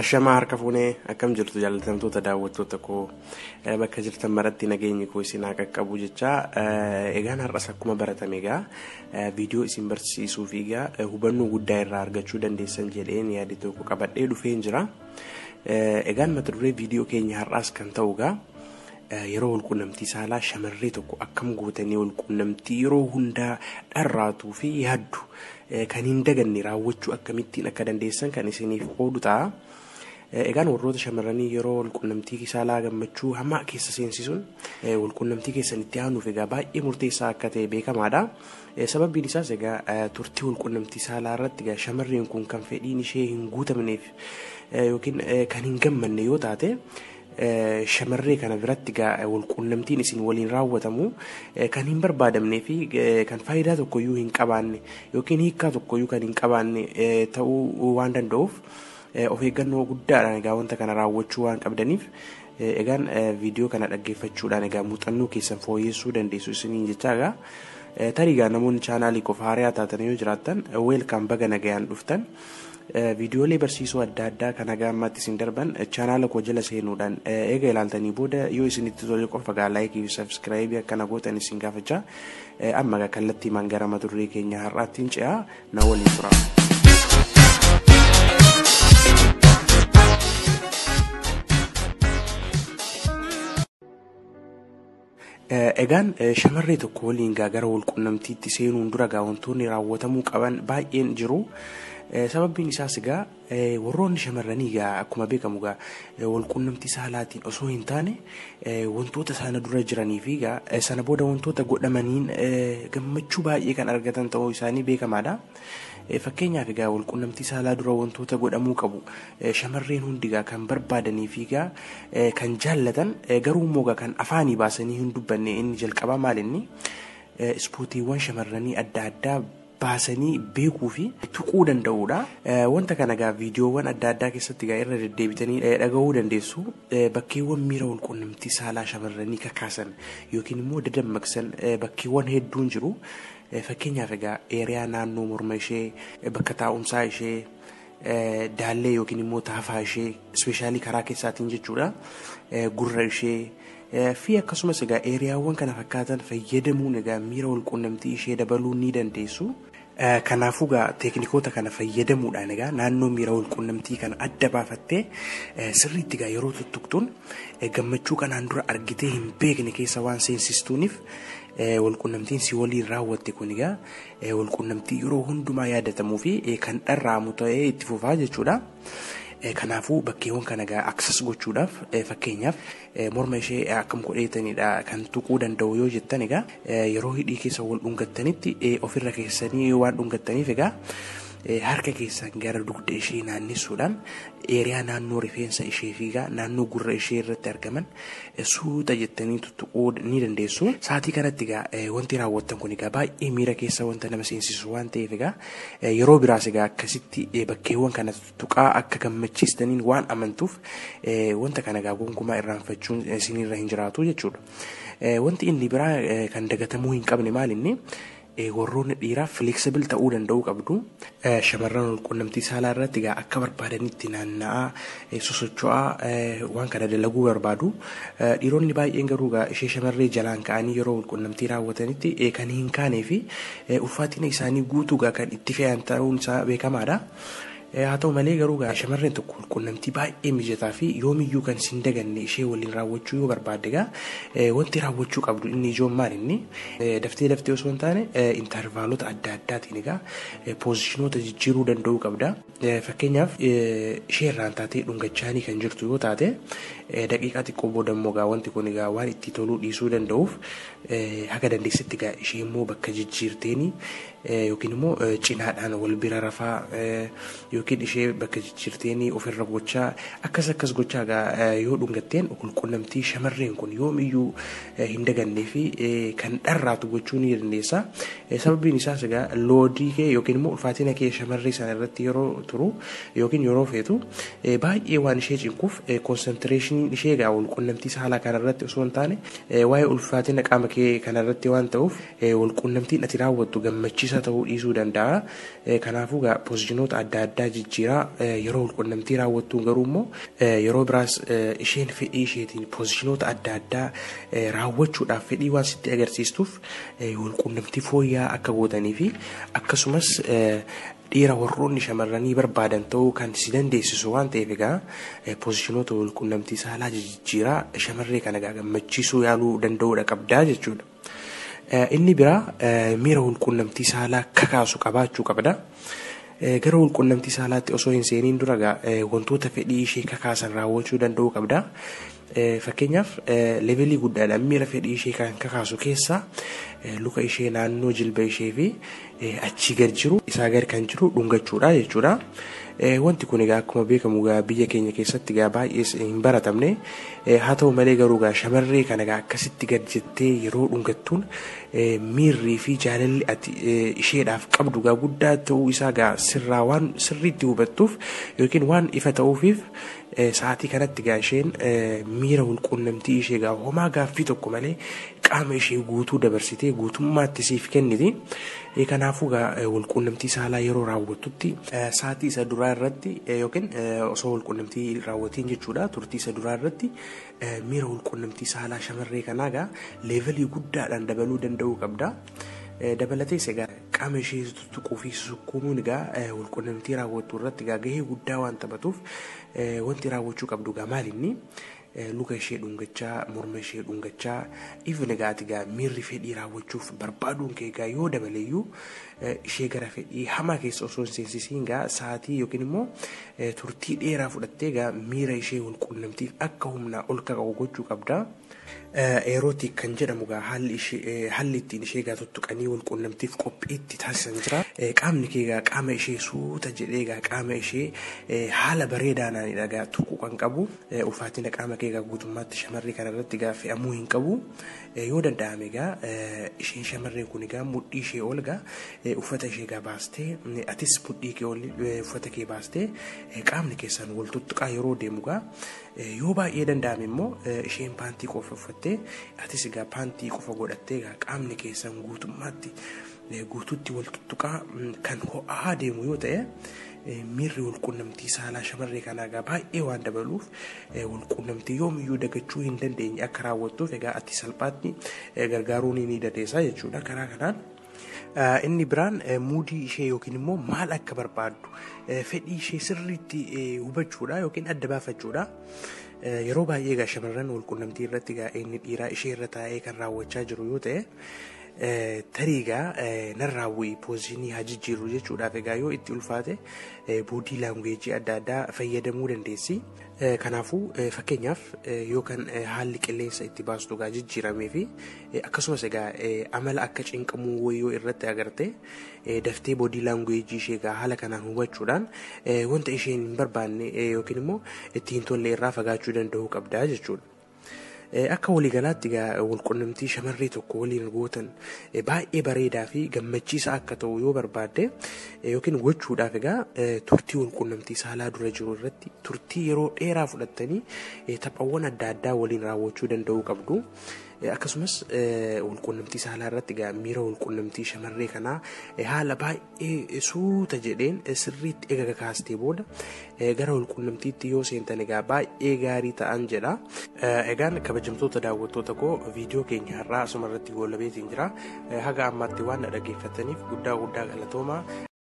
Ashamaa harka fuunee akkam jirtu jaalatamtoota daawwattoota koo bakka jirtan maratti nageenyi koo isin haa qaqqabu jecha egaan har'as akkuma baratame egaa viidiyoo isin barsiisuu fi egaa hubannoo guddaa irraa argachuu dandeessan jedheen yaada tokko qabadhee dhufeen jira. Egaan mata duree viidiyoo keenya har'aas kan ta'u egaa yeroo walquunnamtii saalaa shamarree tokko akkam gootanii walquunnamtii yeroo hundaa dharraatuu fi yaaddu kan hin daganne raawwachuu akkamittiin akka dandeessan kan isiniif qoodu ta'a. Egaan warroota shamarranii yeroo walquunnamtii saalaa gammachuu hamaa keessa seensisuun walquunnamtii keessan itti aanuuf egaa baay'ee murteessaa akka ta'e beekamaadha. Sababbiin isaas egaa turtii walquunnamtii saalaa irratti egaa shamarreen kun kan fedhiin ishee hin guutamneef yookiin kan hin gammanne yoo taate shamarree kana biratti egaa walquunnamtiin isin waliin raawwatamu kan hin barbaadamnee fi kan faayidaa tokkoyyuu hin qabaanne yookiin hiikkaa tokkoyyuu kan hin qabaanne ta'uu waan danda'uuf. of eeggannoo guddaadhaan egaa wanta kana raawwachuu waan qabdaniif egaan viidiyoo kana dhaggeeffachuudhaan egaa muuxannoo keessan fooyyessuu dandeessu isiniin jechaa egaa tarii egaa namoonni chaanaalii qofa haaraa taatan yoo jiraattan weelkaam baga nagayaan dhuftan viidiyoolee barsiisoo adda addaa kan haga ammaatti isin darban chaanaala koo jala seenuudhaan eega ilaaltanii booda yoo isinitti tole qofa egaa laayikii fi sabskiraayibii akkana gootan isin gaafachaa amma egaa kallattiimaan gara mata duree keenya har'aattiin ce'aa na waliin tura. Egaan shamarree tokko waliin gara walquunnamtiitti seenuun dura egaa wantoonni raawwatamuu qaban baay'een jiru. Sababbiin isaas egaa warroonni shamarranii egaa akkuma beekamu egaa walquunnamtii saalaatiin osoo hin taane wantoota sana dura jiranii fi egaa sana booda wantoota godhamaniin gammachuu baay'ee kan argatan ta'uu isaanii beekamaadha. Fakkeenyaaf egaa walquunnamtii saalaa dura wantoota godhamuu qabu shamarreen hundi egaa kan barbaadanii fi egaa kan jaallatan garuu immoo egaa kan afaanii baasanii hin dubbanne inni jalqabaa maal inni ispoortiiwwan shamarranii adda addaa baasanii beekuu fi tuquu danda'uudha. Wanta kana egaa viidiyoowwan adda addaa keessatti egaa irra deddeebitanii dhaga'uu dandeessu. Bakkeewwan miira walquunnamtii saalaa shamarranii kakaasan yookiin immoo dadammaqsan bakkeewwan hedduun jiru. Fakkeenyaaf egaa eeriyaa naannoo morma ishee bakka taa'umsaa ishee daallee yookiin immoo taafaa ishee ispeeshaalii karaa keessaatiin jechuudha. Gurra ishee fi akkasumas egaa eeriyaawwan kana fakkaatan fayyadamuun egaa miira walquunnamtii ishee dabaluu ni dandeessu. Kanaafuu egaa teeknikoota kana fayyadamuudhaan egaa naannoo miira walquunnamtii kana adda baafattee sirriitti egaa yeroo tuttuqtuun gammachuu kanaan dura argitee hin beekne keessa waan seensistuuniif walquunnamtiin si waliin raawwatte kun egaa walquunnamtii yeroo hundumaa yaadatamuu fi kan dharraamu ta'ee itti fufaa jechuudha. Kanaafuu bakkeewwan kana egaa aksas gochuudhaaf fakkeenyaaf morma ishee akkam godheetanidha kan tuquu danda'u yoo jettan egaa yeroo hidhii keessa wal dhungattanitti ofirra keessanii waan dhungattaniif egaa harka keessan gara dugda ishee naannessuudhaan eeriyaa naannoo rifeensa ishee fi naannoo gurra ishee irratti argaman suuta jettanii tuttuquu ni dandeessu. Saatii kanatti egaa wanti raawwattan kun egaa baay'ee miira keessa wanta nama seensisu waan ta'eef egaa yeroo biraas egaa akkasitti bakkeewwan kana tuttuqaa akka gammachiistaniin waan amantuuf wanta kana egaa gonkumaa irraanfachuun isinirra hin jiraatu jechuudha. Wanti inni biraa kan dagatamuu hin qabne maal inni warroonni dhiiraa flexibil ta'uu danda'uu qabdu. Shamarran walquunnamtii saalaa irratti egaa akka barbaadanitti naanna'aa sosocho'aa waan kana dalaguu barbaadu. Dhiironni baay'een garuu egaa ishee shamarree jalaan ka'anii yeroo walquunnamtii raawwatanitti kan hin kaanee fi ulfaatina isaanii guutuu egaa kan itti fe'an ta'uun isaa beekamaadha. Haa ta'u malee garuu shamarreen tokko walquunnamtii baay'ee mijataa fi yoomiyyuu kan sin daganne ishee waliin raawwachuu yoo barbaadde egaa wanti raawwachuu qabdu inni ijoon maal inni daftee daftee osoo hin taane intarvaalota adda addaatiin egaa poozishinoota jijjiiruu danda'uu qabda. Fakkeenyaaf ishee irraan taatee dhungachaanii kan jirtu yoo taate daqiiqaa xiqqoo booda immoo egaa wanti kun egaa waan itti toluu dhiisuu danda'uuf haga dandeessitti egaa ishee immoo bakka jijjiirteeni yookiin immoo cinaadhaan wal bira rafaa yookiin ishee bakka jijjiirteenii ofirra gochaa akkas akkas gochaa egaa yoo dhungatteen walquunnamtii shamarreen kun yoomiyyuu hin dagannee fi kan dharraatu gochuu ni dandeessa. Sababiin isaas egaa loodii kee yookiin immoo ulfaatina kee shamarree sana irratti yeroo turu yookiin yeroo feetu baay'ee waan ishee cinquuf konsantireeshiniin ishee egaa walquunnamtii saalaa kanarratti osoo hin taane waa'ee ulfaatina qaama kee kanarratti waan ta'uuf walquunnamtiin ati raawwattu gammachiisa ta'uu dhiisuu danda'a. Kanaafuu egaa poozishinoota adda addaa jijjiiraa yeroo walqunnamtii raawwattuun garuu immoo yeroo biraas isheen fedhii isheetiin poozishinoota adda addaa raawwachuudhaaf fedhii waan sitti agarsiistuuf walqunnamtii fooyya'aa akka gootanii fi akkasumas dhiira warroonni shamarranii barbaadan ta'uu kan si dandeessisu waan ta'eef egaa poozishinoota walqunnamtii saalaa jijjiiraa shamarree kana gammachiisuu yaaluu danda'uudha qabdaa jechuudha. Inni biraa miira walqunnamtii saalaa kakaasu qabaachuu qabda. Gara walqunnamtii saalaatti osoo hin seeniin dura wantoota fedhii ishee kakaasan raawwachuu danda'uu qabda. Fakkeenyaaf levelii guddaadhaan miira fedhii ishee kan kakaasu keessaa luka ishee naannoo jilba ishee fi achii gad jiru isaa gad kan jiru dhungachuudha jechuudha. Wanti kun egaa akkuma beekamu egaa biyya keenya keessatti egaa baay'ee hin baratamne haa ta'u malee garuu egaa shamarree kana egaa akkasitti gad jettee yeroo dhungattuun miirrii fi jaalalli ati isheedhaaf qabdu egaa guddaa ta'uu isaa egaa sirraa waan sirriitti hubattuuf yookiin waan ifa ta'uufiif sa'aatii kanatti egaa isheen miira walqunnamtii ishee egaa homaa gaaffii tokko malee qaama ishee guutuu dabarsitee guutummaatti siif kenniti. Kanaafuu egaa walqunnamtii saalaa yeroo raawwattutti sa'aatii isa duraa irratti yookiin osoo walqunnamtii raawwatiin jechuudha turtii isa duraa irratti miira walqunnamtii saalaa shamarree kanaa egaa leevelii guddaadhaan dabaluu danda'uu qabda. Dabalatees egaa qaama ishee tuttuquu fi sukkuumuun egaa walqunnamtii raawwattu irratti egaa gahee guddaa waan taphatuuf wanti raawwachuu qabdu egaa maalinni luka ishee dhungachaa morma ishee dhungachaa ifni egaa egaa miirri fedhii raawwachuuf barbaaduun kee egaa yoo dabaleeyyuu ishee gara fedhii hamaa keessa osoo hin seensisiin egaa sa'aatii yookiin immoo turtii dheeraa fudhattee egaa miira ishee walqunnamtiif akka humnaa ol kaka'u gochuu qabda. Eerootii kan jedhamu egaa haalli ittiin ishee egaa tuttuqanii walqunnamtiif qophiitti taasisan jira. Qaamni kee egaa qaama ishee suuta jedhee egaa qaama ishee haala bareedaadhaan egaa tuquu kan qabu. Ulfaatina qaama kee egaa guutummaatti shamarree kana irratti egaa fe'amuu hin qabu. Yoo danda'ame egaa isheen shamarree kun egaa mudhii ishee ol egaa uffata ishee egaa baastee atis mudhii kee ol uffata kee baastee qaamni keessan wal tuttuqaa yeroo deemu egaa yoo baay'ee danda'ame immoo isheen paantii qofa uffattee atis egaa paantii qofa godhattee egaa qaamni keessan guutummaatti guutuutti wal tuttuqaa kan ho'aa deemu yoo ta'e miirri walqunnamtii saalaa shamarree kanaa egaa baay'ee waan dabaluuf walqunnamtii yoomiyyuu dagachuu hin dandeenye akka raawwattuuf egaa ati salphaatti gargaaruun ni dandeessa jechuudha karaa kanaan. Inni biraan muudii ishee yookiin immoo maal akka barbaaddu fedhii ishee sirriitti hubachuudha yookiin adda baafachuudha. Yeroo baay'ee egaa shamarran walqunnamtii irratti egaa inni dhiiraa ishee irra taa'ee kan raawwachaa jiru yoo ta'e tarii egaa narraa bu'ii poozishinii haa jijjiirru jechuudhaaf egaa yoo itti ulfaate boodii laanguweejii adda addaa fayyadamuu dandeessi. Kanaafuu fakkeenyaaf yoo kan haalli qilleensa itti baastu egaa jijjiiramee fi akkasumas egaa amala akka cinqamuu wayyoo irratti agarte daftee boodii laanguweejii ishee egaa haala kanaan hubachuudhaan wanta isheen hin barbaanne yookiin immoo itti hin tolle irraa fagaachuu danda'uu qabda jechuudha. Akka waliigalaatti egaa walqunnamtii shamarree tokko waliin gootan baay'ee bareedaa fi gammachiisaa akka ta'u yoo barbaadde yookiin gochuudhaaf egaa turtii walqunnamtii saalaa dura jiru irratti turtii yeroo dheeraa fudhattanii taphawwan adda addaa waliin raawwachuu danda'uu qabdu. Akkasumas walqunnamtii saalaa irratti egaa miira walqunnamtii shamarree kanaa haala baay'ee suuta jedheen sirriitti eega kaastee booda gara walqunnamtiitti yoo seentan egaa baay'ee gaarii ta'an jedha. Egaan kabajamtoota daawwattoota koo viidiyoo keenya har'aa asuma irratti goolabeetiin jira. Haga ammaatti waan na dhaggeeffataniif guddaa guddaa galatoomaa.